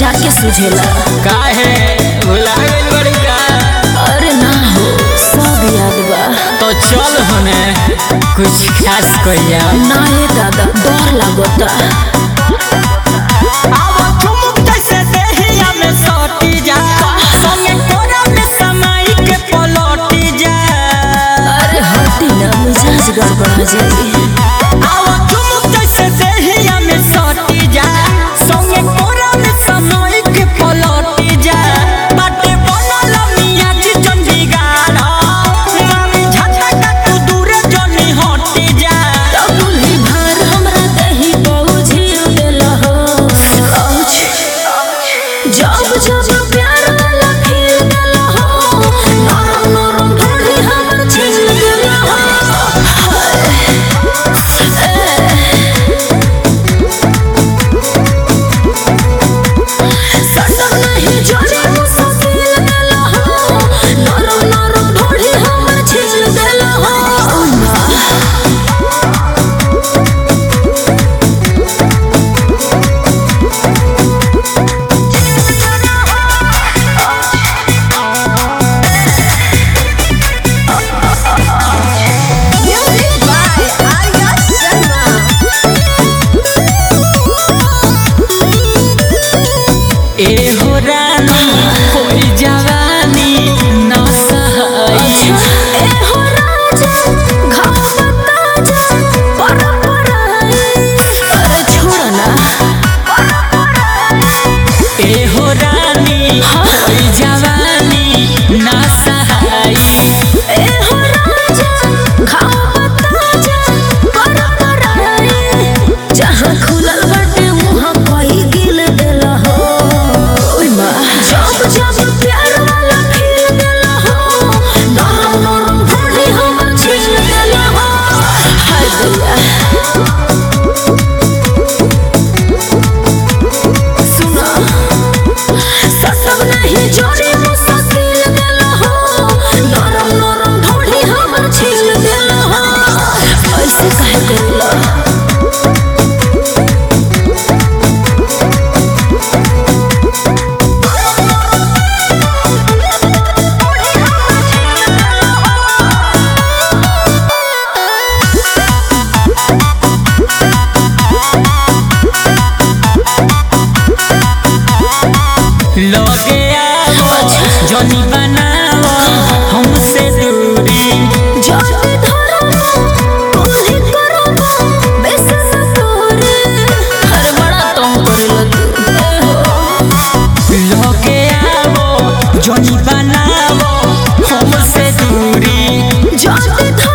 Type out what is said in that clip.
जाके सुझेला काहे भुला गइल बड़ी का अरे ना हो सब याद बा तो चल हने कुछ खास कहिया ना हे दादा डर लागता आवा ठुमुक जैसे देहिया में सटी जा संगे कोरा में समाई के पलटी जा अरे हटी ना मिजाज गड़बड़ा जाई आवा ठुमुक जैसे देहिया में सटी जा संगे कोरा में समाई के पलटी जा बाटे बनल मियाँ जी चंडीगढ़ मामी झटका तू दूर जनी हटी जा तबुली भार हमरा दही पहुँची देला हो औच। जब जब प्यार वाला खिल देला हो नरम नरम ढोली हमर छील देला हो सटक नहीं जोड़ी मुश्किल देला हो नरम नरम ढोली हमर छील देला हो Music by Arya Sharma. ए हो रानी कोई जवानी न सहाई ए हो राजा घाव बता जा पर पराई अरे छोड़ ना ए हो रानी कोई जवानी न सहाई ए हो राजा घाव बता जा पर पराई जहाँ खुलल बाटे वहाँ कोई गिल देला हो ओय माँ जब जब प्यार वाला खिल देला हो नरम नरम ढोली हमर छील देला हो हाय दैया सुना सटब नहीं जोड़ी मुश्किल देला हो नरम नरम ढोली हमर छील देला हो ऐसे काहे करला लगे आओ जनी बनाओ हमसे दूरी जाते धरबो कोल्ही करबो बेसन तोरे हर बड़ा तंग करला तू ए हो लगे आओ जनी बनाओ हमसे दूरी जाते